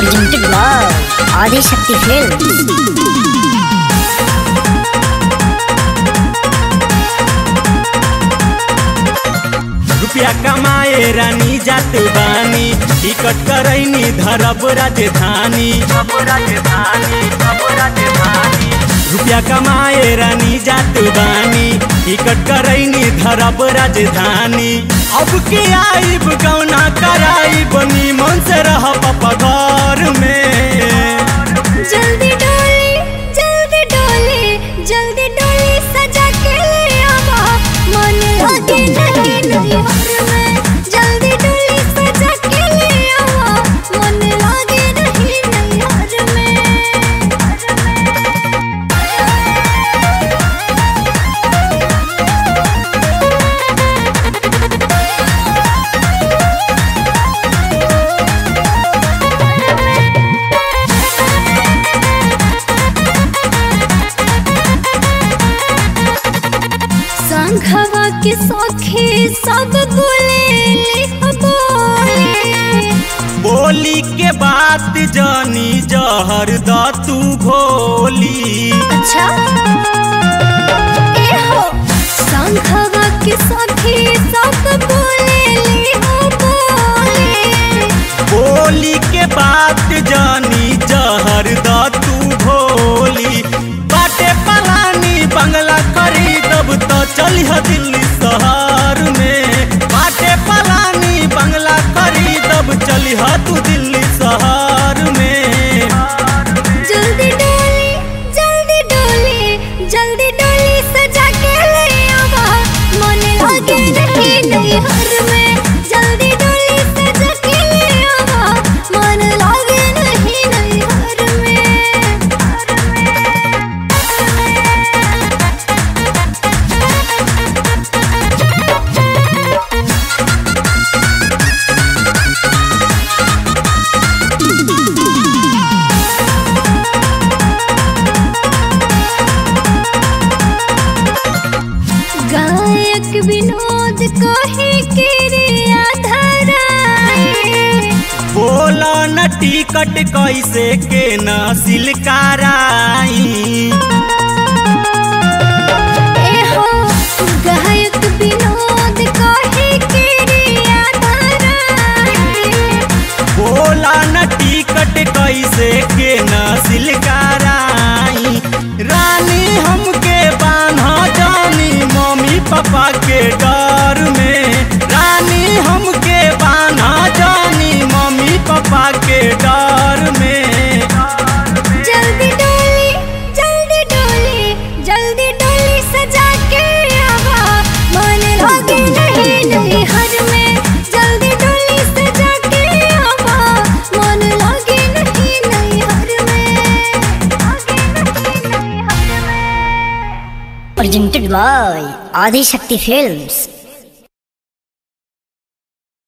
presented by Adi Shakti Films. रुपया कमाए रानी जात बानी टिकट करैनी धरब राजधानी रुपया कमाए रानी जात बानी टिकट करैनी धरब राजधानी अब के आइब गौना कराइब निमन से रह पापा घर में जल्दी डोली जल्दी डोली जल्दी डोली सजा के ले आवा मन लगे नहीं नैहर में जल्दी डोली सजा के ले आवा मन लगे नहीं नैहर में संघवा के सखी सब बोले बोले बोली के बात जानी जहर द तू भोली अच्छा ए हो संघवा के सखी सब बोले हो बोले बोली के बात जानी जहर द तू भोली बाटे पलानी बंगला खरीदब तो चलिह दिल्ली शहर में बाटे पलानी बंगला खरीदब चलिह तू दिल्ली शहर में जल्दी डोली जल्दी डोली जल्दी डोली सजा के ले आवा मन लगे नहीं नैहर में जल्दी डोली सजा के ले आवा मन लगे नहीं नैहर में गायक विनोद कहे के रे आधाराए बोला न टिकट कैसे के न सिलकाराई ए हो गायक विनोद कहे के रे आधाराए बोला न टिकट कैसे के न सिलकाराई रानी हमके बान्हा जानी मम्मी पापा के डर में रानी हमके बान्हा जानी मम्मी पापा के डर में जल्दी डोली जल्दी डोली जल्दी डोली सजा के आवा मन लगे नहीं नैहर में जल्दी डोली सजा के आवा मन लगे नहीं नैहर में लगे नहीं नैहर में Presented by Adi Shakti Films.